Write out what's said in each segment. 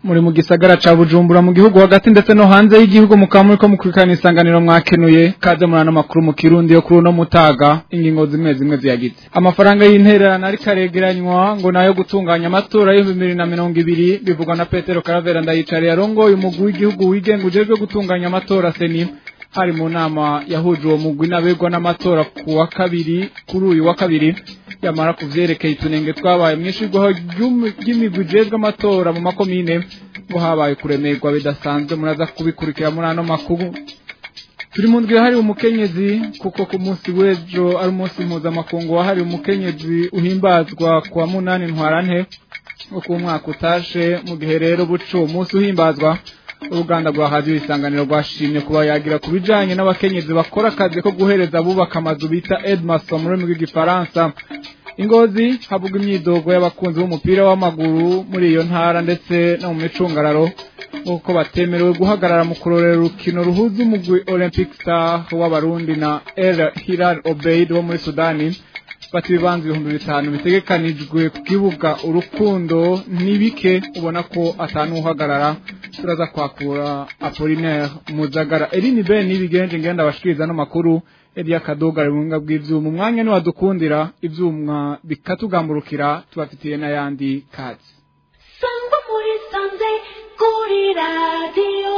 muri mu gisagara ca Bujumbura mu gihugu hagati ndetse no hanze y'igihugu mukamuri ko mukurikirana isanganiro mwakenuye kaze muri ano makuru mu kirundi yo kuri uno mutaga ingingo zimwe zimwe ziyagize amafaranga y'intererano ariko aregeranywa ngo nayo gutunganya amatora y'ibihumbi bibiri na mirongo ibiri bivugwa na Petero Karavera ndayicare yarongoye umugwi w'igihugu wigenga ujejwe gutunganya amatora seni hari mu nama yahuje uwo mugwi n'abegwa n'amatora ku wa kabiri kuri uyu wa kabiri yamara kuvyerekeye itunenge twabaye mwishirwaho ry'imigwi ijejwe amatora mu makomine ngo habaye kuremerwa bidasanzwe muraza kubikurikira muri ano makuru turi mu ndwi hari umukenyezi kuko ku munsi w'ejo ari umunsi mpuzamakungu wahariwe umukenyezi uhimbazwa ku wa munani ntwarante wo ku mwaka utashe mu gihe rero buco umunsi uhimbazwa uruganda rwa radiyo isanganiro rwashimye kuba yagira ku bijyanye n'abakenyezi bakora akazi ko guhereza abubaka amazu bita edmaso mu rurimi rw'igifaransa ingozi havuga imyidogo y'abakunzi b'umupira w'amaguru muri iyo ntara ndetse no mu micungararo nk'uko batemerewe guhagarara mu kurorera urukino ruhuza umugwi olympic star w'abarundi na el hilal obeid wo muri sudani bati ibibanza ibihumbi bitanu bitegekanijwe ku kibuga urukundo n'ibike ubona ko atanuhagarara turaza kwakura apolinaire muzagara erini ben n'ibigenje ngenda abashikiriza n'amakuru Elia Kadoga ari bunga bw'ivyuma umwanya ni wadukundira ivyuma bikatugamburukira tubafitiye n'ayandi kazi Sangwa muri sanze kuri radio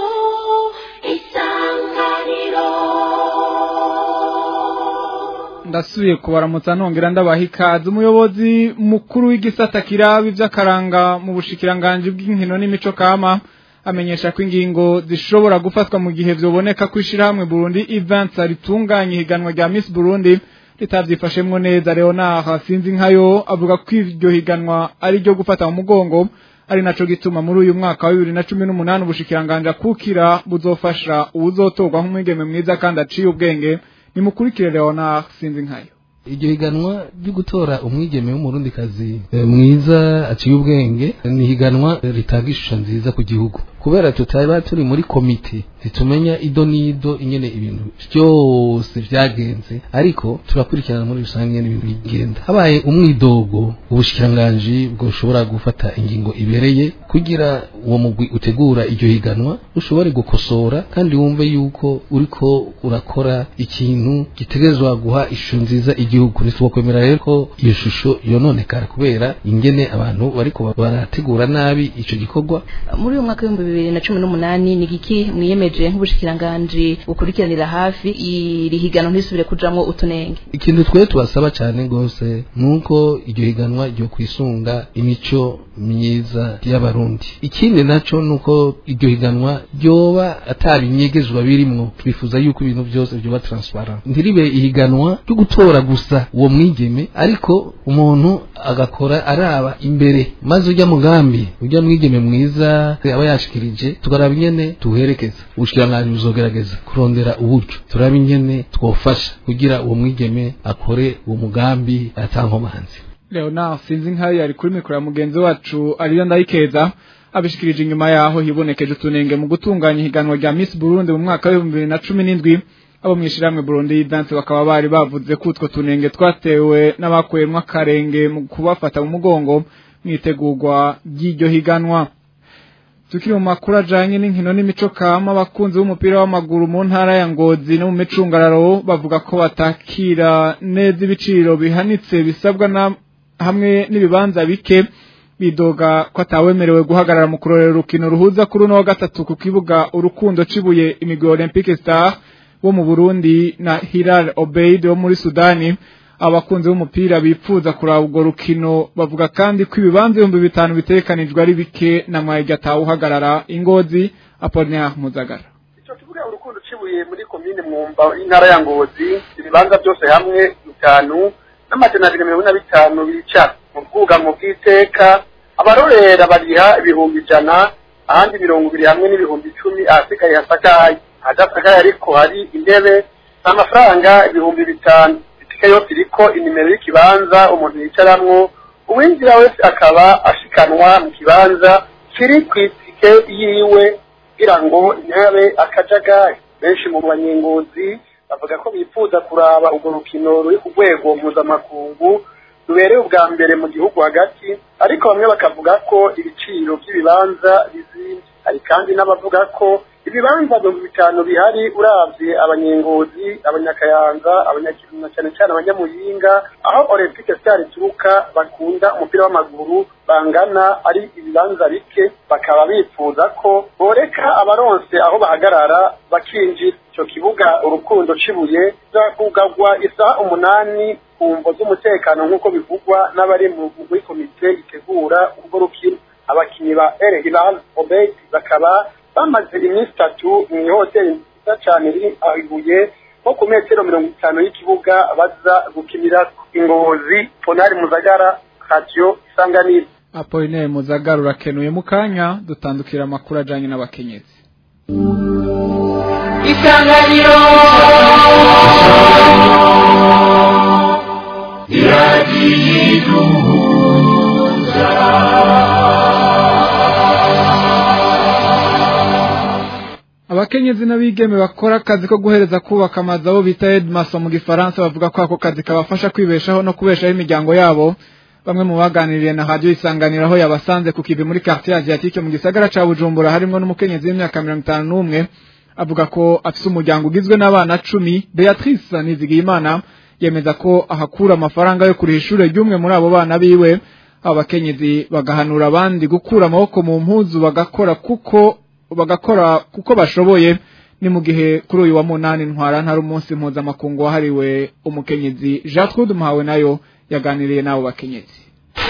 isanganiro ndasubiye kubaramutsa nongera ndabaha ikaze umuyobozi mukuru w'igisata kiraba ivy'akaranga mu bushikiranganji bw'inkino n'imico kama amenyesha ko ingingo zishobora gufatwa mu gihe vyoboneka ko ishirahamwe Burundi Events ritunganya ihiganwa rya Miss Burundi ritavyifashemwo neza Leonard sinzi nkayo avuga ko iryo higanwa ari ryo gufata mu mugongo ari naco gituma muri uyu mwaka wa bibiri na cumi n'umunani ubushikiranganje akukira buzofasha uwuzotorwa nk'umwigeme mwiza kandi aciye ubwenge nimukurikire Leonard sinzi nkayo iryo higanwa ryo gutora umwigeme w'umurundikazi mwiza aciye ubwenge ni higanwa ritanga ishusho nziza ku gihugu kubera tutaba turi muri komite zitumenya ido n'ido ingene ibintu byose vyagenze ariko turakurikirana muri rusange n'ibintu bigenda habaye umwidogo ubushikiranganji bwoshobora gufata ingingo ibereye kugira uwo mugwi utegura iryo higanwa ushobore gukosora kandi wumve yuko uriko urakora ikintu gitegerezwa guha ishusho nziza igihugu ntitwokwemera rero ko iyo shusho yononekara kubera ingene abantu bariko barategura nabi ico gikorwa muri uyu mwaka w'ibihumbi bibiri na cumi n'umunani ni giki mwiyemeje nk'ubushikiranganji bukurikiranira hafi iri higanwa ntisubire kujamwo utunenge ikintu twe tubasaba cyane rwose nuko iryo higanwa ryo kwisunga imico myiza y'abarundi ikindi naco nuko iryo higanwa ryoba atabinyegezwa birimwo twifuza yuko ibintu byose byoba transparent ntiribe ihiganwa ryo gutora gusa uwo mwigeme ariko umuntu agakora araba imbere maze ujya mugambi ujya mwigeme mwiza aba yashikirije tukaraba ingene tuherekeza ubushikiranganji buzogerageza kurondera uburyo turaba ingene twofasha kugira uwo mwigeme akore uwo mugambi atankomanzi Leonard sinzi nkayo yari kuri mikoro ya mugenzi wacu ariyo ndayikeza abishikirije inyuma yaho hibonekeje utunenge mu gutunganya ihiganwa rya Miss Burundi mu mwaka wa 2017 abo mwishyiramwe Burundi dance bakaba bari bavuze ko utwo tunenge twatewe n'abakuyemwo akarenge mu kubafata mu mugongo mwitegurwa ry'iryo higanwa tukiri mu makuru ajanye n'inkino n'imico kama abakunzi b'umupira w'amaguru mu ntara ya Ngozi no mu micungararo bavuga ko batakira neza ibiciro bihanitse bisabwa na hamwe n'ibibanza bike bidoga ko atawemerewe guhagarara mu kurorera urukino ruhuza kuri uno wa gatatu ku kibuga urukundo cibuye imigwi Olympic Star wo mu Burundi na Hilal Obeid wo muri Sudani abakunzi b'umupira bipfuza kuraba urwo rukino bavuga kandi ko ibibanza ibihumbi bitanu bitekanijwe ari bike na mwayirya atawuhagarara ingozi Apollinaire Muzagara icyo kibuga urukundo ucibuye muri komine mwumba intara ya ngozi ibibanza byose hamwe bitanu n'amajana abiri mirongo ine na bitanu bicara mu bwugamo bw'iteka abarorera bariha ibihumbi ijana ahandi mirongo ibiri hamwe n'ibihumbi icumi ahasigaye hasakaye ahadasakaye ariko hari intebe amafaranga ibihumbi bitanu itike yose iriko inimero y'ikibanza umuntu yicaramwo uwinjira wese akaba ashikanwa mu kibanza kiri ku itike yiwe kugira ngo ntabe akajagari benshi mu banyengozi bavuga ko bifuza kuraba urwo rukino ruri ku rwego mpuzamakungu rubereye ubwa mbere mu gihugu hagati ariko bamwe bakavuga ko ibiciro by'ibibanza hari kandi n'abavuga ko ibibanza mirongo bitanu bihari uravye abanyengozi abanyakayanza abanyakiruna cyane cyane abanyamuyinga aho olympique star ituruka bakunda umupira w'amaguru bangana ari ibibanza bike bakaba bifuza ko boreka abaronse aho bahagarara bakinjira ico kibuga urukundo cibuye zakugagwa isaha umunani ku mvo z'umutekano nk'uko bivugwa n'abari muri komite itegura urwo rukino abakinyi ba El Hilal Obed bakaba bamaze iminsi itatu mu ihoteli nziza cyane iri aho ibuye nko ku metero mirongo itanu y'ikibuga baza gukinira ingozi ponari muzagara radio isanganiro Apollinaire Muzagara urakenuye mu kanya dutandukira amakuru ajanye n'abakenyezi isanganiro abakenyezi n'abigeme bakora akazi ko guhereza kubaka amazu abo bita Edmason mu gifaransa bavuga ko ako kazi kabafasha kwibeshaho no kubeshaho imiryango yabo bamwe mu baganiriye na radio isanganiro aho yabasanze ku kivi muri quartier asiatique mu gisagara ca Bujumbura harimo n'umukenyezi w'imyaka mirongo itanu n'umwe avuga ko afise umuryango ugizwe n'abana cumi Beatrice Nizigiyimana yemeza ko ahakura amafaranga yo kuriha ishure ry'umwe muri abo bana biwe abo bakenyezi bagahanura abandi gukura amaboko mu mpuzu bagakora kuko bagakora kuko bashoboye ni mu gihe kuri uyu wa munani ntwara ntari umunsi mpuzamakungu wahariwe umukenyezi Jean Claude Muhawe nayo yaganiriye n'abo bakenyezi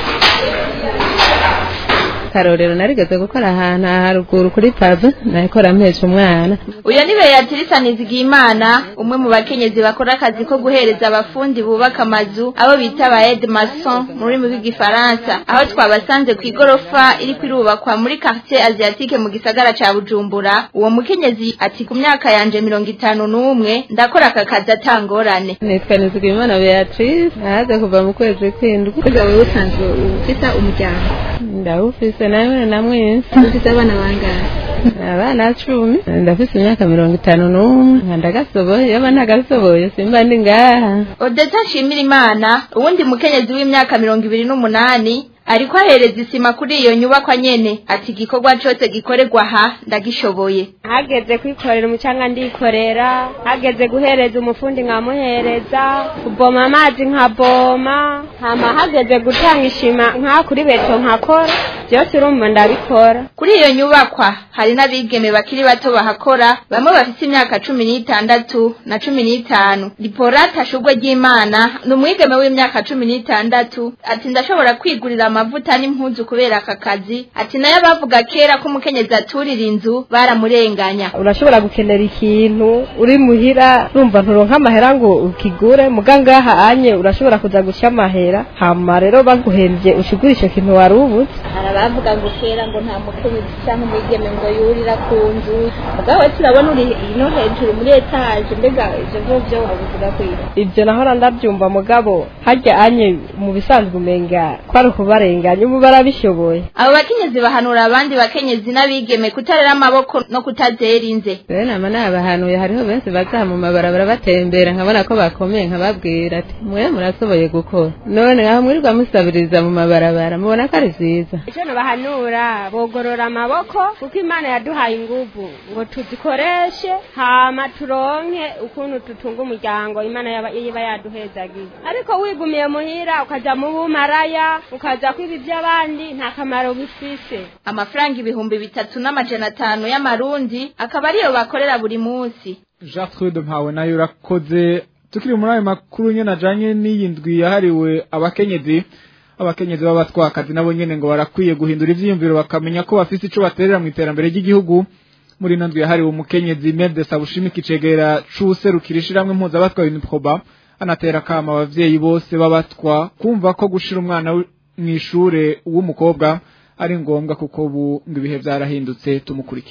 karorero narigeze gukora ahantu haruguru kuri pave nahikora mpesha umwana uyo ni beatrice nizigiyimana umwe mu bakenyezi bakora akazi ko guhereza abafundi bubaka amazu abo bita ba edmason mu rurimi rw'igifaransa aho twabasanze ku igorofa iri kwirubakwa muri quartier asiatique mu gisagara ca bujumbura uwo mukenyezi ati ku myaka yanje mirongo itanu n'umwe ndakora aka kazi atangorane nitwa nizigiyimana beatrice nahaze kuva mu kwezi kw'indwi kuza wowe usanzwe ufite umuryango ndawufise nawe na mwese ufite abana bangahe abana cumi ndafise imyaka mirongo itanu n'umwe ndagasoboye yaba ntagasoboye simba ndi ngaha odeta nshimira imana uwundi mukenyezi w'imyaka mirongo ibiri n'umunani ariko ahereza isima kuri iyo nyubakwa nyene ati igikorwa cose gikorerwa aha ndagishoboye hageze kwikorera umucanga ndikorera hageze guhereza umufundi nkamuhereza kuboma amazi nkaboma hama hageze gutanga ishima nka kuri beto nkakora byose urumva ndabikora kuri iyo nyubakwa hari n'abigeme bakiri bato bahakora bamwe bafite imyaka cumi n'itandatu na cumi n'itanu riporata shugwe ry'imana ni umwigeme w'imyaka cumi n'itandatu ati ndashobora kwigurira amavuta n'impuzu kubera aka kazi ati nayo abavuga kera ko umukenyezi aturira inzu baramurenganya urashobora gukenera ikintu uri muhira urumva nturonka amahera ngo ukigure mugangaha anye urashobora kuza guca amahera hama rero baguhembye ushigura ico kintu wari ubuze hari abavuga ngo kera ngo nta mukenyezi cyangwa umwigeme ngo yurira ku nzu mugabo turabona uri ino hejuru muri etaje mbega ivyo vyovyo wabivuga kwira ivyo nahora ndavyumva mugabo harya anye mu bisanzwe umenga kwari ukubarenganya ubu barabishoboye abo bakenyezi bahanura abandi bakenyezi n'abigeme kutarera amaboko no kutazera inze rero nama nabahanuye hariho benshi baza mu mabarabara batembera nkabona ko bakomeye nkababwira ati mwe murasoboye gukora none aho mwirirwa musabiriza mu mabarabara mubona ko ari vyiza icyo bahanura bogorora amaboko kuko imana yaduhaye inguvu ngo tuzikoreshe hama turonke ukuntu tutunga umuryango imana yaba iba yaduhezagiye ariko wigumiye muhira ukaja mu bumaraya ukaja kwiba iby'abandi nta kamaro bifise amafaranga ibihumbi bitatu n'amajana atanu y'amarundi akaba ariyo bakorera buri munsi Jean Claude Mpawe nayo urakoze tukiri muri ayo makuru nyene ajanye n'iyi ndwi yahariwe abakenyezi abakenyezi b'abatwakazi nabo nyene ngo barakwiye guhindura ivyiyumviro bakamenya ko bafise ico baterera mu iterambere ry'igihugu muri ino ndwi yahariwe umukenyezi Mede Sabushimika icegera c'userukira ishirahamwe mpuzabatwa Uniproba anatera akama abavyeyi bose b'abatwa kumva ko gushira umwana mw'ishure w'umukobwa ari ngombwa kuko ubu ngo ibihe vyarahindutse tumukurikira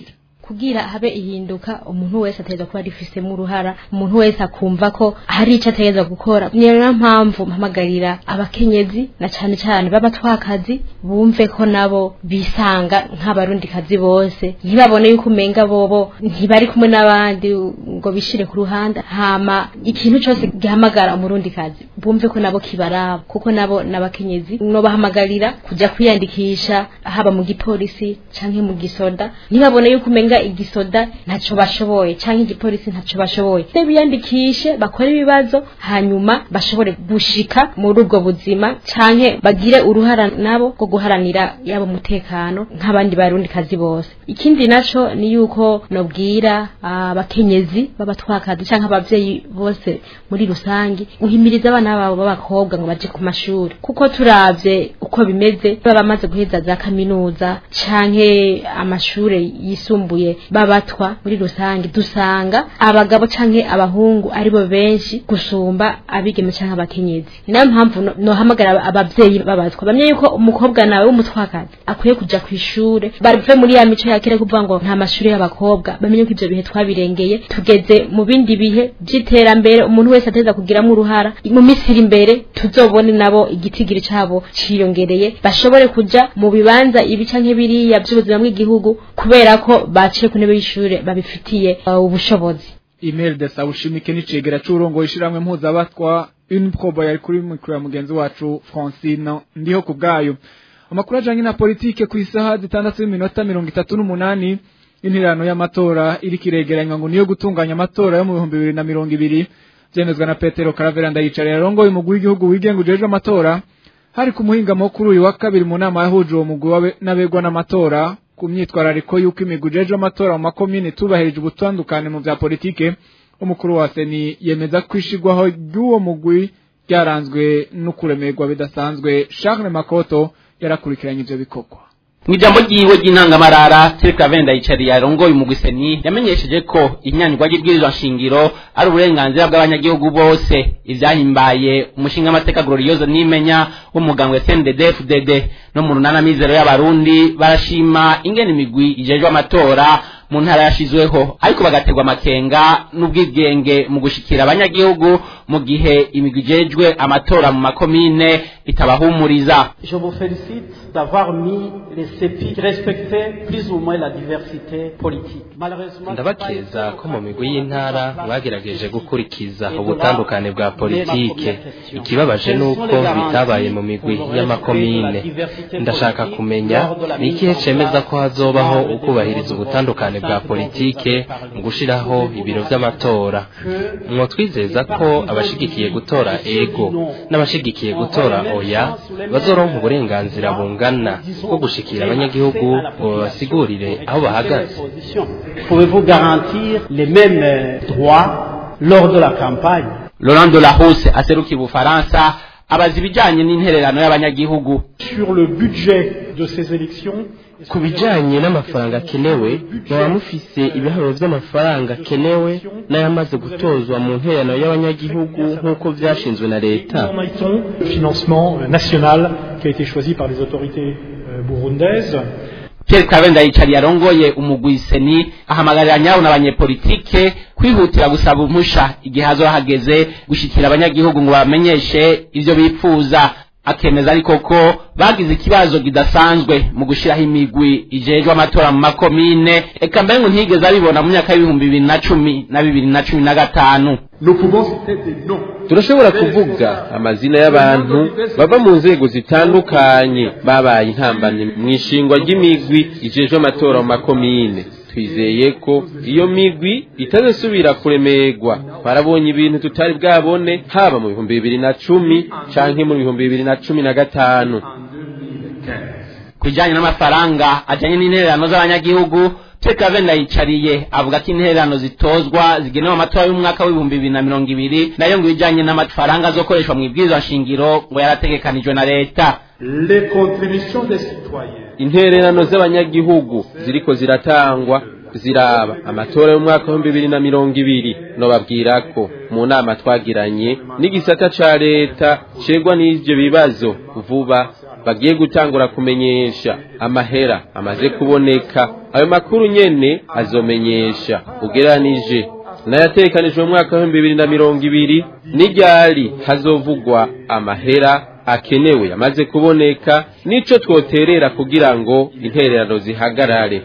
kugira habe ihinduka umuntu wese ategerezwa kuba arifisemo uruhara umuntu wese akumva ko hari icyo ategerezwa gukora niyo mpamvu mpamagarira abakenyezi na cyane cyane b'abatwakazi bumve ko nabo bisanga nk'abarundikazi bose ntibabone yuko umenga bobo ntibari kumwe n'abandi ngo bishire ku ruhande hama ikintu cyose gihamagara umurundikazi bumve ko nabo kibaraba kuko nabo n'abakenyezi no bahamagarira kujya kwiyandikisha haba mu gipolisi canke mu gisoda ntibabone yuko umenga igisoda ntaco bashoboye canke igipolisi ntaco bashoboye se biyandikishe bakore ibibazo hanyuma bashobore gushika muri ubwo buzima canke bagire uruhara nabo rwo guharanira yabo mutekano nk'abandi barundikazi bose ikindi naco ni yuko nobwira abakenyezi b'abatwakazi canke abavyeyi bose muri rusangi guhimiriza abana babo b'abakobwa ngo baje ku mashuri kuko turavye uko bimeze baba bamaze guheza za kaminuza canke amashure yisumbuye babatwa muri rusange dusanga abagabo canke abahungu aribo benshi gusumba abigeme canke abakenyezi ni nayo mpamvu no- nohamagara abavyeyi babatwa bamye yuko umukobwa nawe w'umutwakazi akwiye kuja ku ishure bave muri ya mico ya kera kuvuga ngo nta mashuri y'abakobwa bamenye ko ivyo bihe twabirengeye tugeze mu bindi bihe vy'iterambere umuntu wese ateza kugiramwo uruhara mu minsi iri imbere tuzobone nabo igitigiri cabo ciyongereye bashobore kuja mu bibanza ibi canke biriya vy'ubuzima bw'igihugu kubera ko baciye ku ntebe y'ishure babifitiye uh, ubushobozi email de sawushimike n'icegera c'urongo ishiramwe mpuzabatwa unprobo yari kuri mikro ya mugenzi wacu Francine ndiho ku bwayo amakuru ajanye na politike ku isaha zitandatu n'iminota mirongo itatu n'umunani interano y'amatora iriko iregeranywa ngo niyo gutunganya amatora yo mu bihumbi bibiri na mirongo ibiri vyemezwa na petero karavera ndayicarira yarongoye umugwi w'igihugu wigenga ujejwe amatora hari ku muhingamo kuri uyu wa kabiri mu nama yahuje uwo mugwi w'abe- n'abegwa n'amatora ku myitwarariko y'uko imigwi ujejwe amatora mu makomine itubahirije ubutandukane mu vya politike umukuru wa seni yemeza ko ishigwaho ry'uwo mugwi ryaranzwe no kuremerwa bidasanzwe charles makoto yarakurikiranye ivyo bikorwa mu ijambo ryiwe ry'intangamarara Tereka Venda yicariye arongoye umugwiseni yamenyesheje ko inyandwa ry'ibwirizwa nshingiro ari uburenganzira bw'abanyagihugu bose ivyahimbaye umushinga amateka Glorioso nimenya w'umugambwe CNDD-FDD no mu runana mizero y'abarundi barashima ingene imigwi ijejwe amatora mu ntara yashizweho ariko bagaterwa amakenga n'ubwigenge mu gushikira abanyagihugu mu gihe imigwi ijejwe amatora mu makomine itabahumuriza Je vous félicite d'avoir mis les CEPI qui respectaient plus ou moins la diversité politique. Malheureusement, ndabakeza ko mu migwi y'intara bagerageje gukurikiza ubutandukane bwa politike ikibabaje ni uko bitabaye mu migwi y'amakomine ndashaka kumenya ni ikihe cemeza ko hazobaho ukubahiriza ubutandukane bwa politike mu gushiraho ibiro vy'amatora mwotwizeza ko abashigikiye gutora ego n'abashigikiye gutora oya bazoronka uburenganzira bungana bwo gushikira abanyagihugu ngo babasigurire aho bahagaze Pouvez-vous garantir les mêmes euh, droits lors de la campagne Laurent Delahousse aserukiye ubufaransa abaza ibijanye n'intererano y'abanyagihugu Sur le budget de ces élections, ku bijanye n'amafaranga akenewe mwaba mufise ibiharuro vy'amafaranga akenewe n'ayamaze gutozwa mu ntererano y'abanyagihugu nk'uko vyashinzwe na leta en est-on le financement euh, national qui a été choisi par les autorités euh, burundaises Pierre Kabenda yicariye arongoye umugwi seni ahamagarira nyawo n'abanyepolitike kwihutira gusaba umusha igihe hazoba hageze gushikira abanyagihugu ngo bamenyeshe ivyo bifuza akemeza ariko ko bagize ikibazo kidasanzwe mu gushiraho imigwi ijejwe amatora mu makomine eka mbere ngo ntigeze abibona mu myaka y'ibihumbi bibiri na cumi na bibiri na cumi na gatanu turashobora kuvuga amazina y'abantu bava mu nzego zitandukanye babaye intambamyi mu ishingwa ry'imigwi ijejwe amatora mu makomine twizeye ko iyo migwi itazasubira kuremerwa twarabonye ibintu tutari bwabone haba mu bihumbi bibiri na cumi canke mu bihumbi bibiri na cumi na gatanu ku bijanye n'amafaranga ajanye n'intererano z'abanyagihugu Teka Venda yicariye avuga ko intererano zitozwa zigenewe amatora y'umwaka w'ibihumbi bibiri na mirongo ibiri nayo ngo ibijanye n'amafaranga azokoreshwa mu ibwirizwa shingiro ngo yarategekanijwe na leta Les contributions des citoyens intererano z'abanyagihugu ziriko ziratangwa ziraba amatora y'umwaka w'ibihumbi bibiri na mirongo ibiri nobabwira ko mu nama twagiranye n'igisata ca leta cegwa n'ivyo bibazo vuba bagiye gutangura kumenyesha amahera amaze kuboneka ayo makuru nyene azomenyesha ugeranije n'ayatekanijwe mu mwaka w'ibihumbi bibiri na mirongo ibiri n'iryari hazovugwa amahera akenewe yamaze kuboneka nico twoterera kugira ngo intererano zihagarare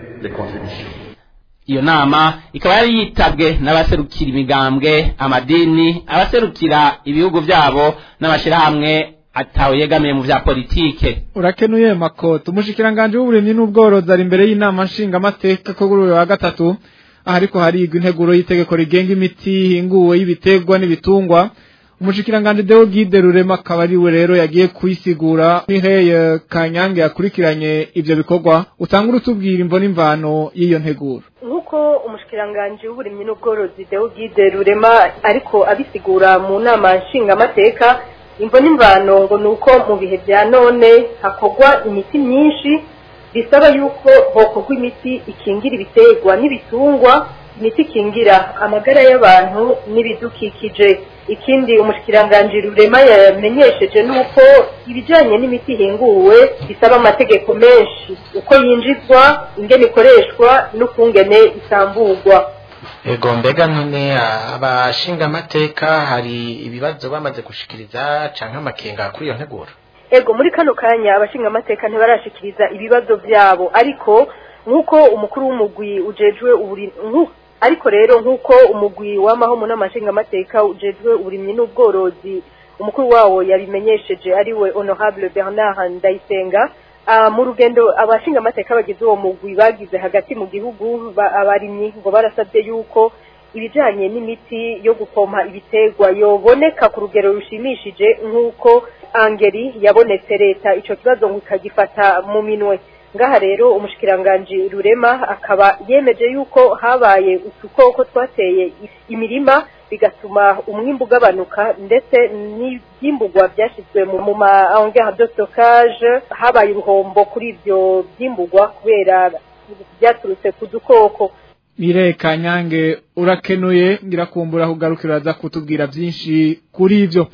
iyo nama ikaba yari yitabwe n'abaserukira imigambwe amadini abaserukira ibihugu byabo n'amashyirahamwe atawe yegamiye mu vya politike urakenuye makoto umushikiranganje w'uburimyi n'ubworozi ari imbere y'inama nshingamateka ko kuri uyu wa gatatu aha ariko harigwa integuro y'itegeko rigenga imiti ihinguwe y'ibiterwa n'ibitungwa umushikiranganje Deo Gide Rurema akaba ari we rero yagiye kuyisigura Mireille Kanyange yakurikiranye ivyo bikorwa utangura utubwira imvo n'imvano y'iyo nteguro nk'uko umushikiranganje w'uburimyi n'ubworozi Deo Gide Rurema ariko abisigura mu nama nshingamateka imvo n'imvano ngo ni uko mu bihe bya none hakorwa imiti myinshi bisaba yuko hokorwa imiti ikingira ibiterwa n'ibitungwa imiti ikingira amagara y'abantu n'ibidukikije ikindi umushikiranganje rurema yamenyesheje nuko ibijanye n'imiti ihinguwe bisaba amategeko menshi uko yinjizwa ingene ikoreshwa n'ukungene isamburwa ego mbega none abashinga amateka hari ibibazo bamaze gushikiriza canke amakenga kuri iyo nteguro ego muri kano kanya abashinga amateka ntibarashikiriza ibibazo byabo ariko nk'uko umukuru w'umugwi ujejwe uburi ariko rero nk'uko umugwi w'amaho mu nama nshingamateka ujejwe uburimyi n'ubworozi umukuru wawo yabimenyesheje ari we honorable bernard ndayisenga mu rugendo abashingamateka bagize uwo mugwi bagize hagati mu gihugu abarimyi ngo barasabye yuko ibijanye n'imiti yo gupompa ibiterwa yoboneka ku rugero rushimishije nk'uko angeri yabonetse leta ico kibazo ngo ikagifata mu minwe ngaha rero umushikiranganji rurema akaba yemeje yuko habaye udukoko twateye imirima bigatuma umwimbu ugabanuka ndetse n'ibyimburwa byashyizwe mu ma engare de stockage habaye uruhombo kuri ibyo byimburwa kubera byaturutse ku dukoko Mire Kanyange urakenuye ngirakumbura kugarukira za kutubwira byinshi kuri ivyo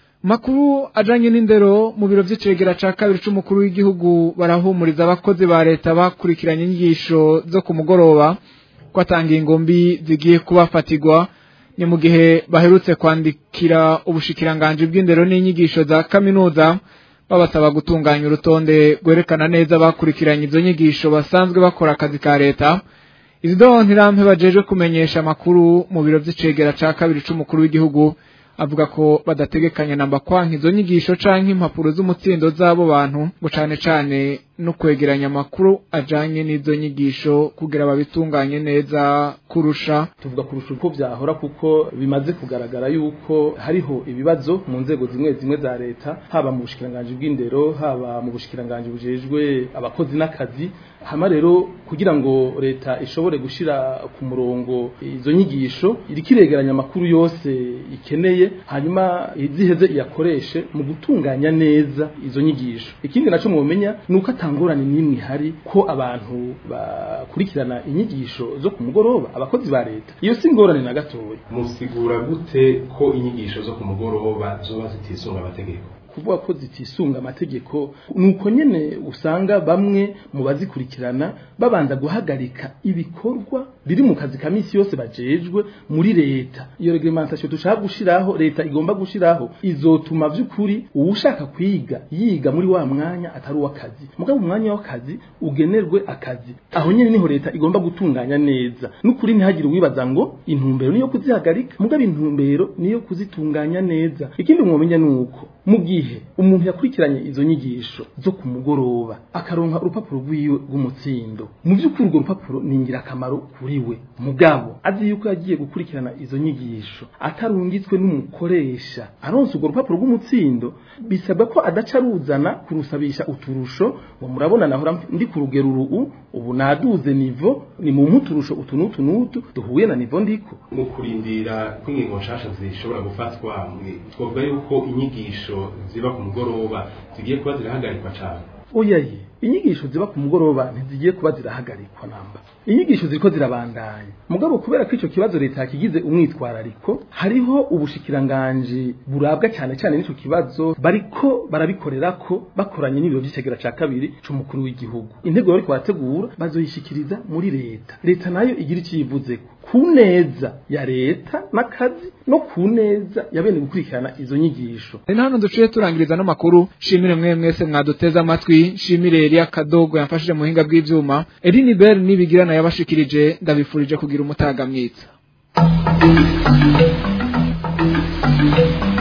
makuru ajanye n'indero mu biro vy'icegera ca kabiri c'umukuru w'igihugu barahumuriza abakozi ba leta bakurikiranye inyigisho zo ku mugoroba ko atanga ingombi zigiye kubafatirwa ni mu gihe baherutse kwandikira ubushikiranganji bw'indero n'inyigisho za kaminuza babasaba gutunganya urutonde rwerekana neza bakurikiranye izo nyigisho basanzwe bakora akazi ka leta izido ntirampe bajeje kumenyesha amakuru mu biro vy'icegera ca kabiri c'umukuru w'igihugu avuga ko badategekanya namba kwanka izo nyigisho canke impapuro z'umutsindo z'abo bantu ngo cane cane no kwegeranya amakuru ajanye n'izo nyigisho kugira babitunganye neza kurusha tuvuga kurusha uko vyahora kuko bimaze kugaragara yuko hariho ibibazo mu nzego zimwe zimwe za leta haba mu bushikiranganji bw'indero haba mu bushikiranganji bujejwe abakozi n'akazi hama rero kugira ngo leta ishobore gushira ku murongo izo nyigisho iriko iregeranya amakuru yose ikeneye hanyuma iziheze iyakoreshe mu gutunganya neza izo nyigisho ikindi naco mumenya nuko atangorane n'imwe ihari ko abantu bakurikirana inyigisho zo ku mugoroba abakozi ba leta iyo si ingorane na gatoya musigura gute ko inyigisho zo ku mugoroba zoba zitisunga amategeko kuvuga ko zitisunga amategeko nuko nyene usanga bamwe mu bazikurikirana babanza guhagarika ibikorwa biri mu kazi ka misi yose bajejwe muri leta iyo reglementation dushaka gushiraho leta igomba gushiraho izotuma vy'ukuri uwushaka kwiga yiga muri wa mwanya atari uw'akazi mugabo umwanya w'akazi ugenerwe akazi aho nyene niho leta igomba gutunganya neza n'ukuri ntihagire uwibaza ngo intumbero niyo kuzihagarika mugabo intumbero niyo kuzitunganya neza ikindi mwomenya nuko mu gihe umuntu yakurikiranye izo nyigisho zo ku mugoroba akaronka urupapuro rw'iwe rw'umutsindo mu by'ukuri urwo rupapuro ni ingirakamaro kuri we mugabo azi yuko yagiye gukurikirana izo nyigisho atarungitswe n'umukoresha aronse urwo rupapuro rw'umutsindo bisabwa ko adaca aruzana kurusabisha uturusho ngo murabona nahora ndi ku rugero uru ubu naduze nivo ni mu mputurusho utu n'utu n'utu duhuye na nivo ndiko mu kurindira kw'ingingo nshasha zishobora gufatwa twavuga yuko inyigisho ziba ku mugoroba zigiye kuba zirahagarikwa cyane oyaye inyigisho ziba ku mugoroba ntizigiye kuba zirahagarikwa namba inyigisho ziriko zirabandanya mugabo kubera ko ico kibazo leta yakigize umwitwarariko hariho ubushikiranganji burabwa cyane cyane n'ico kibazo bariko barabikorerako bakoranye n'ibiro by'ikigera ca kabiri c'umukuru w'igihugu intego bariko barategura bazoyishikiriza muri leta leta nayo igira iciyivuzeko ku neza ya leta n'akazi no ku neza ya bene gukurikirana izo nyigisho ni hano duciye turangiriza no makuru shimire mwe mwese mwaduteze amatwi shimire Elia Kadogo yamfashije mu hinga bw'ivyuma Eline Bell nibigirana yabashikirije ndabifurije kugira umutaga mwiza